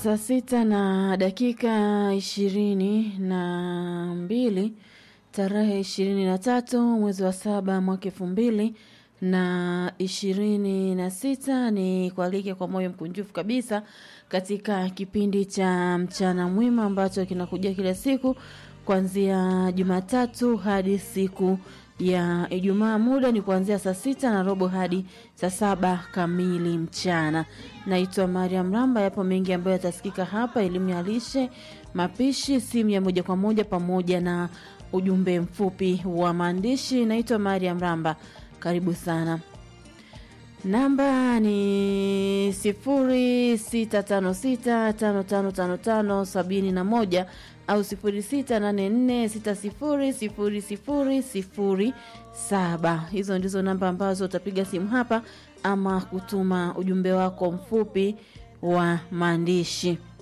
Saa sita na dakika ishirini na mbili tarehe ishirini na tatu mwezi wa saba mwaka elfu mbili na ishirini na sita ni kualike kwa moyo mkunjufu kabisa katika kipindi cha mchana mwema ambacho kinakuja kila siku kuanzia Jumatatu hadi siku ya Ijumaa. Muda ni kuanzia saa sita na robo hadi saa saba kamili mchana. Naitwa Mariam Ramba. Yapo mengi ambayo yatasikika hapa: elimu ya lishe, mapishi, simu ya moja kwa moja, pamoja na ujumbe mfupi wa maandishi. Naitwa Mariam Ramba, karibu sana. Namba ni sifuri sita tano sita tano tano tano tano sabini na moja au sifuri sita nane nne sita sifuri sifuri sifuri sifuri saba. Hizo ndizo namba ambazo utapiga simu hapa ama kutuma ujumbe wako mfupi wa maandishi.